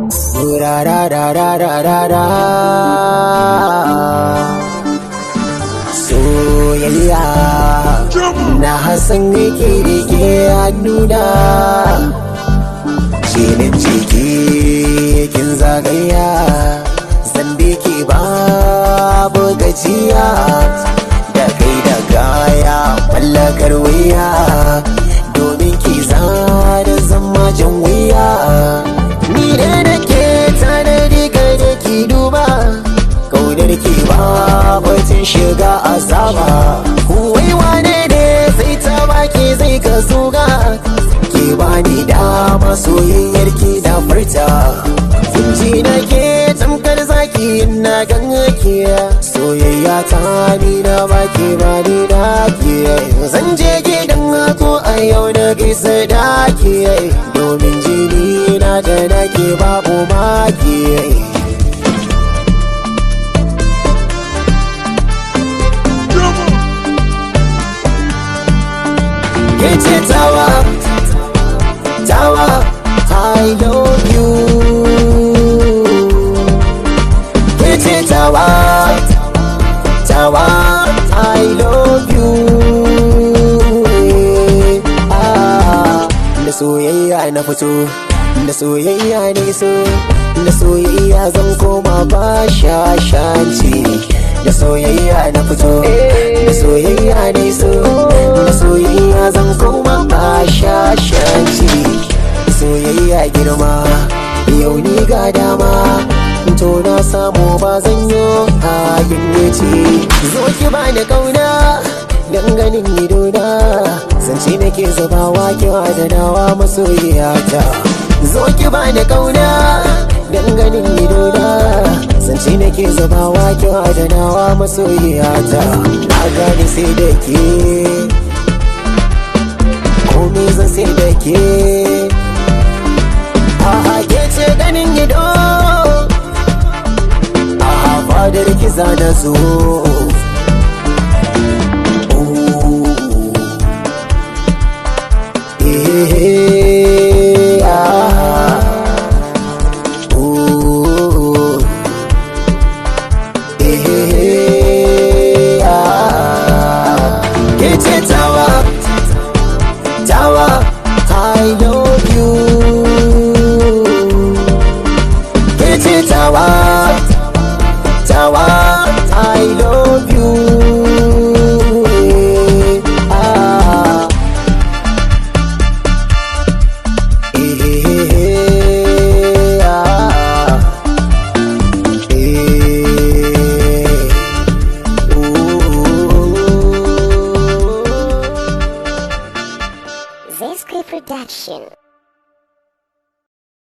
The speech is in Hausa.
ra ra ra ra ra ra ra soyayya na hasan yake rike hannuna jinin ciki kin zagaya zan ki babu gajiya da kai da gaya mallakar wuya domin ki zada zama jan wuya ni da nake tanadi kai da ki duba kaunar ki ba bacin shiga azaba wai wane ne sai ta baki zai ka zuga ki bani dama soyayyar ki da furta ji nake tamkar zaki na ganke soyayya ta ni na baki ba ni da ki zan je gidan ko a yau na gaisa da ki domin jini na da nake babu maki Kece tawa, tawa, I love you. Kece tawa, tawa, I love you. Ah, da soyayya na fito, da soyayya ne so, da soyayya zan koma ba shashanci. Da soyayya na fito, da soyayya ne so, da soyayya zan koma ba shashanci. Soyayya girma, yau ni ga dama, to na samu ba zan yi hakin wuce. Zo ki bani kauna, dan ganin idona, zance nake zubawa ki adanawa masoyiyata. Zo ki bani kauna, dan ganin idona, zance nake zubawa ki adanawa masoyiyata. Na gane sai da ke, komai zan sai da ke. A'a ke ce ganin ido, a'a fadar ki zana zo. Eh, ah, ooh. Eh, ah. Ke ce tawa, tawa, I love you. Ke ce tawa, tawa, I love you. Ah. Eh, ah. Eh, ooh. Zesky Production.